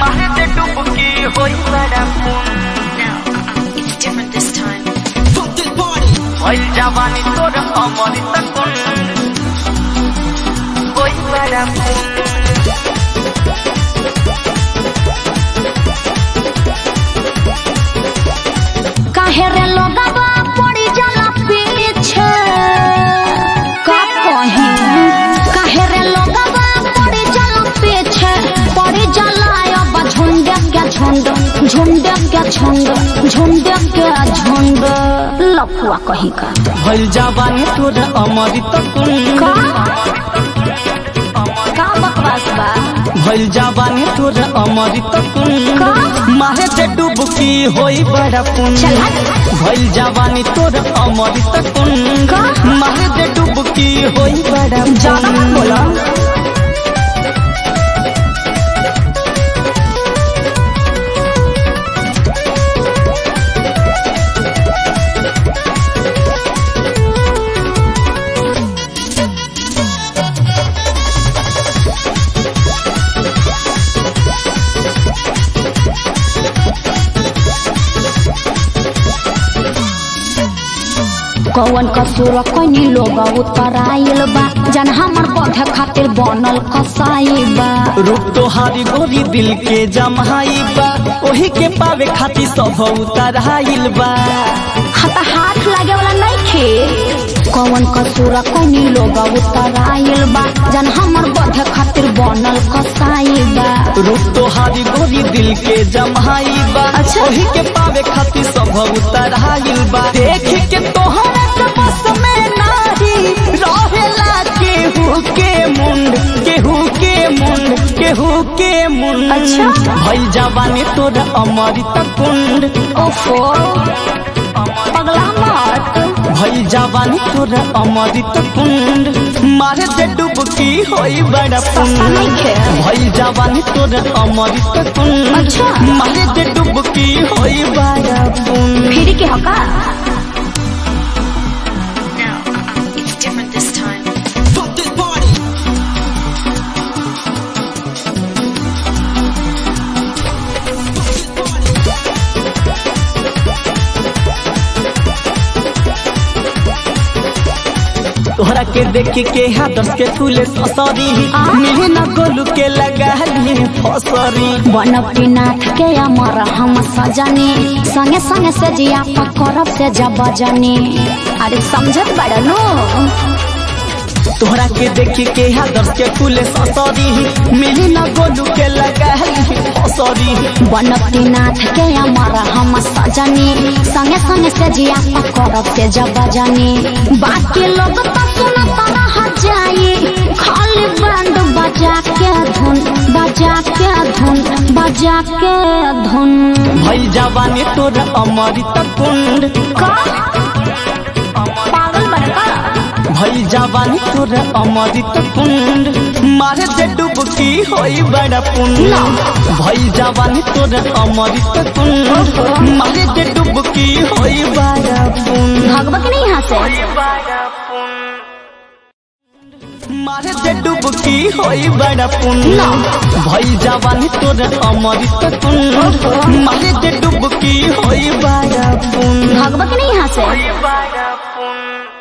मारे दे डुबकी होई बड़ा पुन No, uh-uh, it's different this time. होई जवानी तोर अमरी तकुन होई बड़ा पुन काहे रे लोगवा पड़ी जाला पीछे का कही काहे रे लोगवा पड़ी जाला पीछे पड़ी जाला अब झुंड के झुंड झुंड के झुंड झुंड के झुंड लफुआ कही का होई जवानी तोर अमरी तकुन का का बकवास बा भइल जवानी तोर अमरी तकुन का? मारे दे डुबकी होई बड़ा पुन चल भइल जवानी तोर अमरी तकुन का? मारे दे डुबकी होई बड़ा ज्यादा मत बोलो कौन कसूर कनी लोग उत्तराइल बा जन हमर पौधे खातिर बनल कसाई बा रूप तोहारी गोरी दिल के जमाई बा ओही के पावे खातिर सब उतराइल बा हता हाथ लागे वाला नहीं खे कौन कसूर कनी लोग उत्तराइल बा जन हमर पौधे खातिर बनल कसाई बा रूप तोहारी गोरी दिल के जमाई बा अच्छा। ओही के पावे खातिर सब उतराइल बा देख के तोहरा के बस में नाही रहेला केहू के मुंड केहू के मुंड केहू के मुंड अच्छा। भइल जवानी तोर अमृत कुंड ओफो पगला मत भइल जवानी तोर अमृत कुंड मारे दे डुबकी होई बड़ा सस्ता पुण्य नइखे। भइल जवानी तोर अमृत कुंड अच्छा। मारे दे डुबकी होई बड़ा पुण्य फिर के हका No, uh-uh, it's different this time. तोहरा के देख के हाथस के फूले ससरी मिली न गोलू के लगा ली फसरी बनपटी नाथ के अमर हम सजनी संगे संगे से जिया करब से जब जनी अरे समझत बड़ा नो तोहरा के देख के हाथस के फूले ससरी मिली न गोलू के लगा ली फसरी बनपटी नाथ के अमर हम सजनी संगे संगे से जिया करब से जब जनी बाकी लोग तो सुनत रह जाई खाली बैंड बजा के धुन बजा के धुन बजा के धुन भइल जवानी तोर अमृत कुंड का पागल बड़का भइल जवानी तोर अमृत कुंड मारे दे डुबकी होई बड़ा पुण्य भइल जवानी तोर अमृत कुंड मारे दे डुबकी होई बड़ा पुण्य भगवा के नहीं यहाँ से मारे दे डुबकी होई बड़ा पुण्य भइल जवानी तोर अमृत कुंड मारे दे डुबकी होई बड़ा पुण्य भगवा के नहीं यहाँ से बड़ा पुण्य